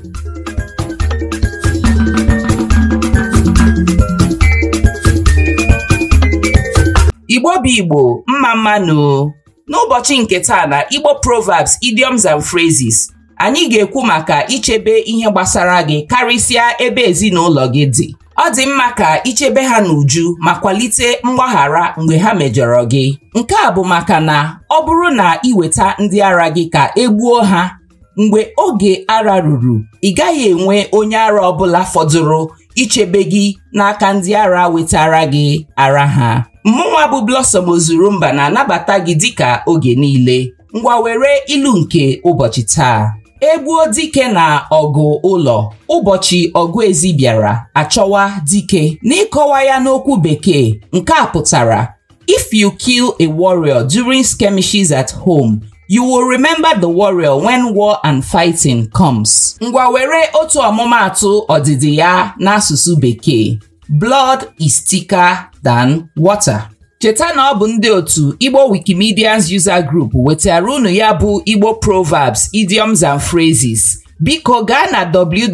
igbo bụ igbo mma mmanụ n'ụbọchị nke taa na igbo proverbs idioms and phrases anyị ga-ekwu maka ichebe ihe gbasara gị karịsịa ebe ezinụlọ gị dị ọ dị mma ka ichebe ha n'uju ma kwalite mgbaghara mgbe ha mejọrọ gị nke a bụ maka na ọ bụrụ na iweta ndị ara gị ka e gbuo ha mgbe oge ara ruru ị gaghị enwe onye ara ọbụla fọdụrụ ichebe gị n'aka ndị ara wetara gị ara ha mmụnwa bụ Blossom Ozurumba na-anabata gị dịka oge niile ngwa were ilu nke ụbọchị taa egbuo dike na ọgụ ụlọ ụbọchị ọgụ ezi bịara achọwa dike n'ịkọwa ya n'okwu bekee nke a pụtara if you kill a warrior during skirmishes at home you will remember the warrior when war and fighting comes. ngwa were otu ọmụmaatụ ọdịdị ya n'asụsụ bekee blood is thicker than water. cheta na ọ bụ ndị otu igbo wikimedians user group wetara unu ya bụ igbo proverbs idioms and phrases biko gaa na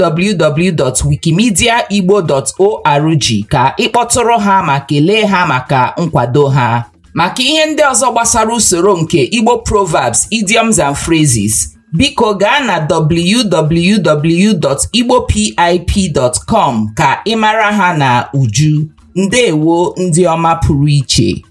www.wikimediaigbo.org ka ịkpọtụrụ ha ma kelee ha maka nkwado ha maka ihe ndị ọzọ gbasara usoro nke igbo proverbs idioms and phrases biko gaa na www.igbopip.com ka ị mara ha na uju ndewo ndị ọma pụrụ iche